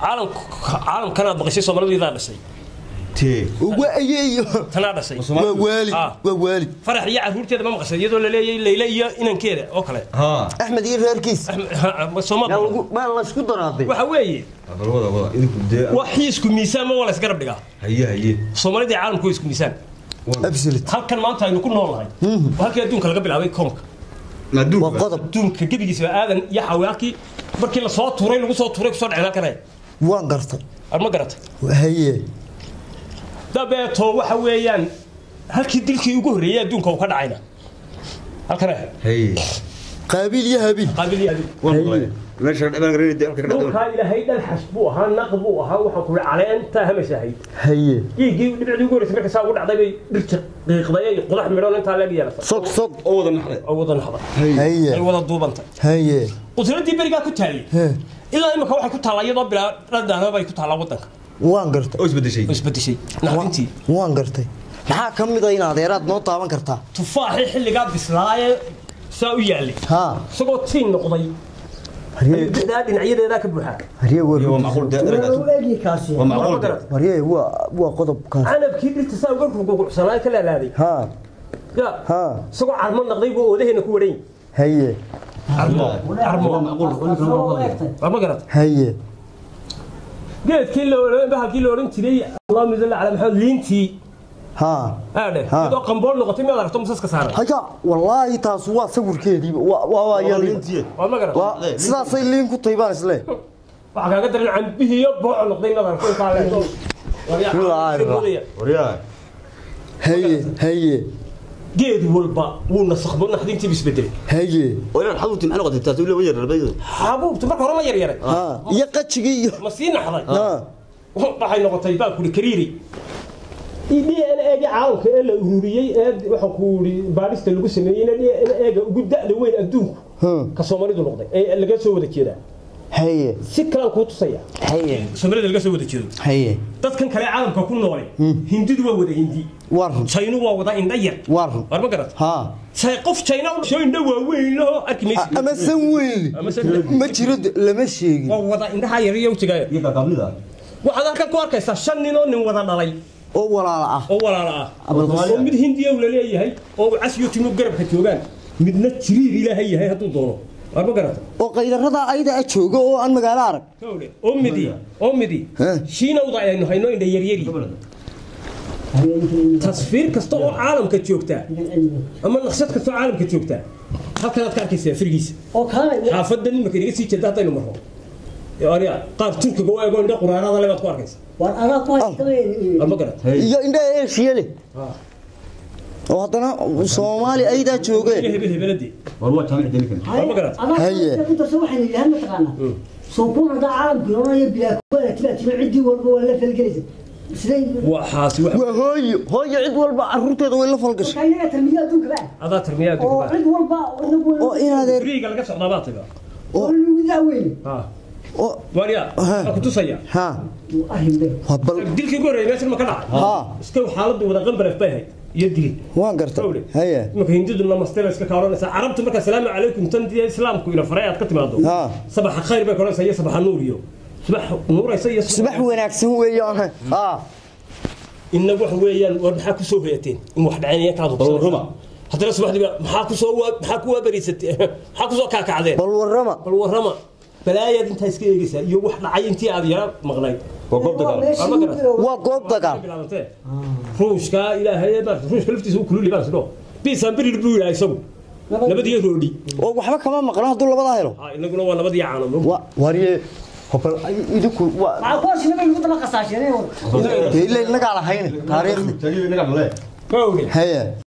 caalamka caalamkanaad maqashay soomaalidaa dhashay tee waa ayeeyo tanaa dhashay waa waalid Ah. waa waalid farax iyo caruurteeda ma maqashay iyadoo la leeyahay layla iyo inankeeda oo kale haa axmed iyo reerkiis sooma yaa lagu ma la isku daraaday waxa weeye bal wada wada idinku dee wax isku miisaan ma waa la isgarab dhigaa haye haye soomaalida iyo caalamku waa isku miisaan absolute halkan maanta aynu ku nool nahay waa halkii adduunka laga bilaabay koomka waa adduunka qodob adduunka gebigiisa waa aadan iyo xawaakii markii la soo tuuray lagu soo tuuray kusoo dhaceen halkan waan gartay ar ma garatay haye dabeeto waxa weeyaan halkii dilkii ugu horreeyey adduunka uu ka dhacayna halkan haye qaabiil iyo habiil qaabil iyo adduun waan maqlay meesha dhibaan gareynay dee halka ka dhacdo dhulkaa ilaahay dhalxas buu ahaa naq buu ahaa waxaan ku caleenta hamashahay haye dhiiggii dhibicdii ugu horreysay marka saa ugu dhacday bay dhirta qiiqday qodax midhoon intaa leeg yeelatay sog sog oo wada naxday oo wada naxda haye ay wada duubantay haye qudraddii berigaa ku taallay he ilaa imika waxay ku taallaa iyadoo bilaa dhadhaanaba bay ku taallaa waddanka waan gartay oo isbedeshay oo isbedeshay naxdintii waan gartay maxaa ka mid a in adeeraad noo taaban kartaa tufaaxii xilligaa bislaayee saa u yaallay haa isagoo tiin noqday haryee daa dhinacyadeedaa ka buuxaa iyo haryee waa waa macquul dee eragaas waa macquul dee haryee waa waa qodobkaas canabkii dhirta saa uga rugugucsanaa ka laalaaday haa ya haa isagoo carmo naqday buu oodaheena ku waran haye waa ma garata haye geedkii la bahalkii la odhan jiray allahuma salli calaa maxamed liintii haa aadhe Ha. iyadoo qambool noqotay miyaad aragto musaska saaran haya wallaahi taas waa sawirkeediiba waa waa waa yaa liin intiye waa ma garata waa sidaasay liin ku tahay baan isle waxaa kaaga daran cambihii iyo booco noqday miyaad aragto intaa leedo Wallaahi. waryaa haye haye geed walba wuu nasakbo naxdintiibu isbedelay haye oo inaan xaduurti maxay noqotay taas weli yar rabay xabuubtu marka hore ma yaryaray haa iyo qajigii iyo ma sii naxday haa waxay noqotay baa kuri kariiri d n a ga caalamka ee la ururiyey ee waxaan ku yidhi baadhista lagu sameeyey d n a ga ugu da'da weyn adduunku Hmm. ka soomaalidu noqday ee laga soo wada jeedaa haye si kalaan kuu tusaya haye soomaalida laga soo wada jeedo haye dadkan kale caalamka ku noole hindidu waa wada hindi waa run jaynu waa wada indha yar waa run war ma garata haa say qof jayna u dhasho indha waaweyn loo arki maysid ama san weyn Ama san- ma jiro de- lama sheegin waa wada indhaha yar iyo wejigaya iyo gagaabnida waxaad halkan ku arkaysaa shan nin oo nin wada dhalay oo walaala ah oo walaala ah Abal- oo mid hindiya uu laleeyahay oo casyo timo garabka joogaan midna jiriir ilaahay yahay hadduu doono war ma garata oo qaydarada ayda a jooga oo aan magaalo arag Kawle, oo midi oo midi He. shiinawda aynu hayno indha yaryari tasfiir kasta oo caalamka joogtaa ama naqshad kasta oo caalamka joogtaa halkanaad ka arkaysaa firigiisa oo kale xaafadda nimaka inaga sii jeeda haddaynu marro Arya, qaar turkiga u eego indha quraarada le baad ku arkaysa war agaa ku haysta war ma garata iyo indha eeshiya leh oo haddana soomaali aydaa Ina jooge hebel hebeladii war waa jaamic delikan War ma garata? Haye. adaa ku darso waxaynu yidhahan mataqaanaa soo kuwan haddaa caalamku odhanaya bilaa kuwada tibaa tibaa ciddii walba waa la falgelaysa siday waxaasi wax waa hooyo hooyo cid walba caruurteeda way la falgashay markaa inaga tarmiya adduunka baa adaa tarmiyaa oo dugba cid walba inagu oo inaadee guriga laga socdaa baa taga oo lagu daaweyne ha oo warya Ha. waa ku tusaya haa arrin bay waa bal dilkii ugu horreeyay meesha ma ka dhacay haa iska xaaladdu wada qambaraf bay ahayd iyo dili waan gartay Kawle. haye imaka hindidu namastela iska kaaranaysa carabtu marka salaamu calaykum tan diya islaamku ina faray aad ka timaado Ha. sabaxa khayr bay koranaysa iyo sabaxa nuur iyo subax nuuraysa iyo subax wanaagsan weeyaan haa inna wax weeyaan war maxaa ku soo hoyateen in wax dhacaynaya kala Balwarrama. haddana subaxdiiba maxaa ku soo waa- maxaa ku waabariisatee maxaa ku soo kaakacdeen bal warrama bal warrama balaayaad intaa iska eegaysaa iyo wax dhacay intii aad yara maqnayd waa goob dagaal War ma garan? waa goob dagaal bilaabantee ruushka ilaahay maarata ruushka laftiisa uu kululi baan sidoo biisan birir buu yidhaha isagu nabadiyo roodhi oo waxba kama maqno hadduu labadaa helo Ha, inaguna waa nabadiyo caano waa warye hobal idinku waa maxaa kuwaasina bay ugu daba qasaasheen dee ila inagaa lahayn taariikhda taliyo inaga dhale kowle haye